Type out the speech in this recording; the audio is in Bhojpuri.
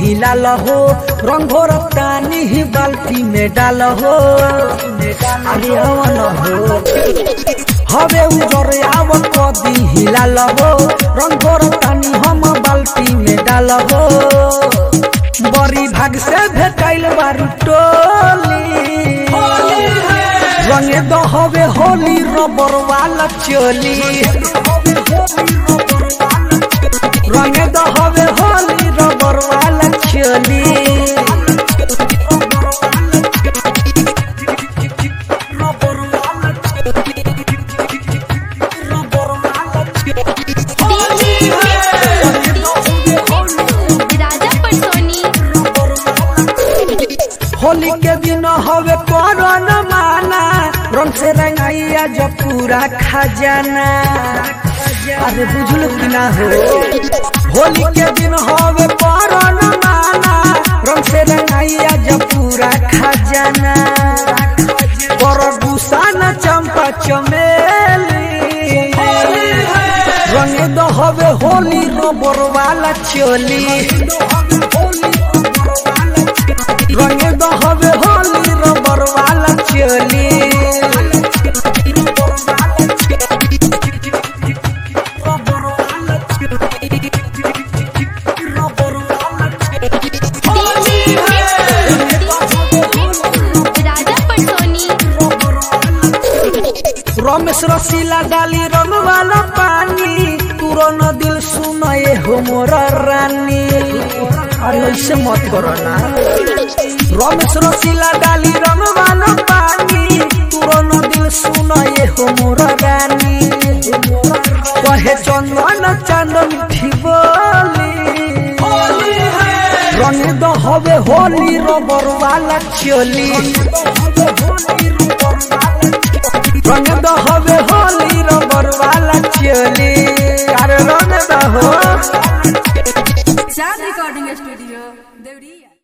हिलाल हो रंग भोर तानी ही बाल्टी में डाल हो अरे हवन हो हवे उजर आव कदी हिलाल हो रंग भोर तानी हम बाल्टी में डाल हो बड़ी भाग से भेटाइल बारू टोली रंगे द हवे होली रबर वाला चोली रंगे द हवे होली रबर वाला चोली राजा पटोनी होली के दिन हवे करन माना रंग से रंगाइया जब पूरा खजाना अरे बुझल कि ना हो होली के दिन हवे करन माना रंग से रंगाइया जब पूरा खजाना पर गुसाना चंपा चमेली रंगे द हवे होली रबर वाला चोली रंगे द हवे होली रबर वाला चोली राजा पटोनी रमेश रसीला डाली रंग वाला पानी तुरन दिल सुनए हो मोर रानी अरे ऐसे मत करो ना रमेश रसीला डाली रंग वाला पानी तुरन दिल सुनए हो मोर रानी कहे चंदन चांद मिठी बोली रंग द हवे होली रबर वाला चोली रंग द हवे होली रबर वाला चोली अरे रंग द हो चार रिकॉर्डिंग स्टूडियो